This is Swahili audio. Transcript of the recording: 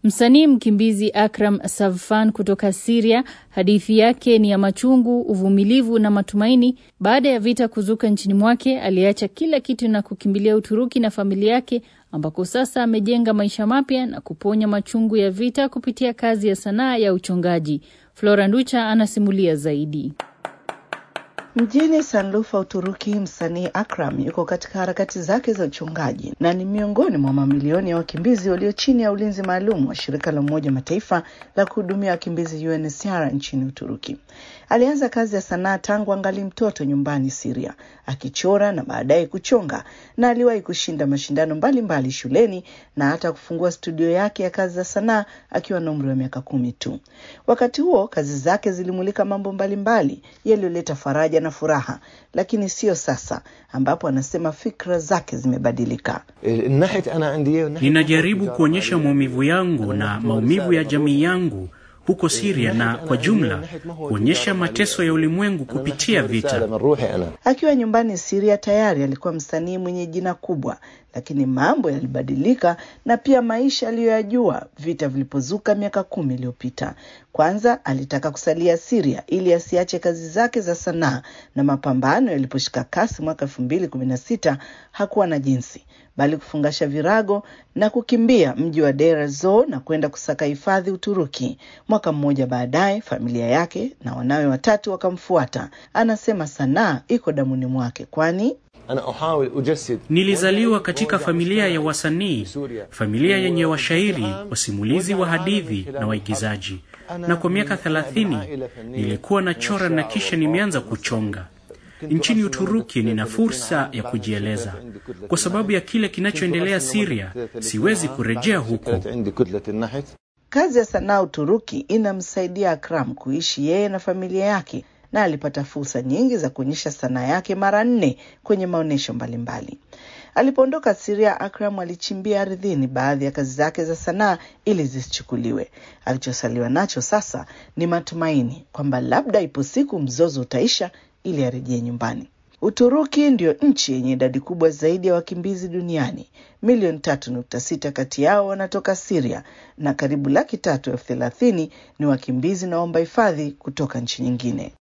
Msanii mkimbizi Akram Savfan kutoka Siria, hadithi yake ni ya machungu, uvumilivu na matumaini. Baada ya vita kuzuka nchini mwake, aliacha kila kitu na kukimbilia Uturuki na familia yake, ambako sasa amejenga maisha mapya na kuponya machungu ya vita kupitia kazi ya sanaa ya uchongaji. Flora Nducha anasimulia zaidi. Mjini Sanlufa, Uturuki, msanii Akram yuko katika harakati zake za uchungaji na ni miongoni mwa mamilioni ya wakimbizi walio chini ya ulinzi maalum wa shirika la Umoja Mataifa la kuhudumia wakimbizi UNHCR nchini Uturuki. Alianza kazi ya sanaa tangu angali mtoto nyumbani Siria, akichora na baadaye kuchonga, na aliwahi kushinda mashindano mbalimbali mbali shuleni na hata kufungua studio yake ya kazi za sanaa akiwa na umri wa miaka kumi tu. Wakati huo kazi zake zilimulika mambo mbalimbali yaliyoleta faraja na furaha, lakini sio sasa, ambapo anasema fikra zake zimebadilika. Ninajaribu kuonyesha maumivu yangu na maumivu ya jamii yangu huko Siria na kwa jumla kuonyesha mateso ya ulimwengu kupitia vita. Akiwa nyumbani Siria tayari alikuwa msanii mwenye jina kubwa, lakini mambo yalibadilika na pia maisha aliyoyajua vita vilipozuka miaka kumi iliyopita. Kwanza alitaka kusalia Siria ili asiache kazi zake za sanaa, na mapambano yaliposhika kasi mwaka elfu mbili kumi na sita hakuwa na jinsi bali kufungasha virago na kukimbia mji wa Deir ez-Zor na kwenda kusaka hifadhi Uturuki. Mwaka mmoja baadaye, familia yake na wanawe watatu wakamfuata. Anasema sanaa iko damuni mwake, kwani Nilizaliwa katika familia ya wasanii, familia yenye washairi, wasimulizi wa hadithi na waigizaji, na kwa miaka thelathini nilikuwa nachora na kisha nimeanza kuchonga. Nchini Uturuki nina fursa ya kujieleza. Kwa sababu ya kile kinachoendelea Siria, siwezi kurejea huko. Kazi ya sanaa Uturuki inamsaidia Akram kuishi yeye na familia yake, na alipata fursa nyingi za kuonyesha sanaa yake mara nne kwenye maonyesho mbalimbali. Alipoondoka Siria, Akram alichimbia ardhini baadhi ya kazi zake za sanaa ili zisichukuliwe. Alichosaliwa nacho sasa ni matumaini kwamba labda ipo siku mzozo utaisha ili arejee nyumbani. Uturuki ndio nchi yenye idadi kubwa zaidi ya wakimbizi duniani. Milioni tatu nukta sita kati yao wanatoka Siria na karibu laki tatu elfu thelathini ni wakimbizi na waomba hifadhi kutoka nchi nyingine.